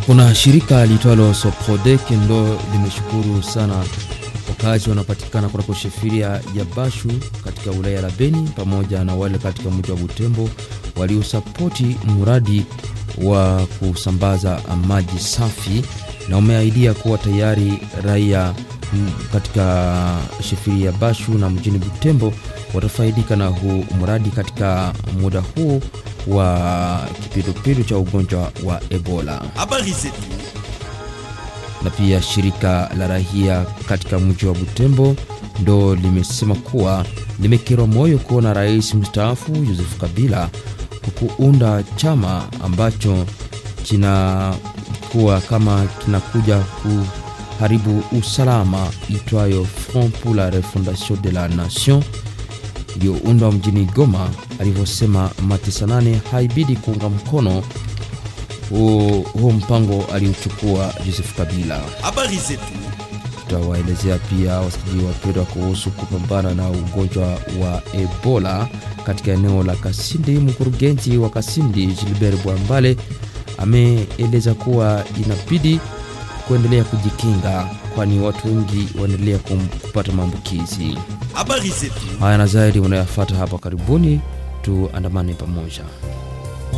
Kuna shirika liitwalo Soprodek ndo limeshukuru sana wakazi wanapatikana kunako shefiria ya Bashu katika wilaya la Beni pamoja na wale katika mji wa Butembo waliosapoti mradi wa kusambaza maji safi, na umeahidia kuwa tayari raia katika shefiria ya Bashu na mjini Butembo watafaidika na huu mradi katika muda huu wa kipindupindu cha ugonjwa wa Ebola. Habari zetu Na pia shirika la rahia katika mji wa Butembo ndo limesema kuwa limekerwa moyo kuona rais mstaafu Joseph Kabila kuunda chama ambacho kinakuwa kama kinakuja kuharibu usalama itwayo Front pour la Refondation de la Nation iliyoundwa mjini Goma. Alivyosema Matisa nane, haibidi kuunga mkono huo mpango aliochukua Joseph Kabila. habari zetu Tutawaelezea pia wasikilizaji wapendwa kuhusu kupambana na ugonjwa wa Ebola katika eneo la Kasindi. Mkurugenzi wa Kasindi Gilbert Bwambale ameeleza kuwa inabidi kuendelea kujikinga, kwani watu wengi waendelea kupata maambukizi habari zetu haya na zaidi unayafuata hapa karibuni. Tuandamane pamoja.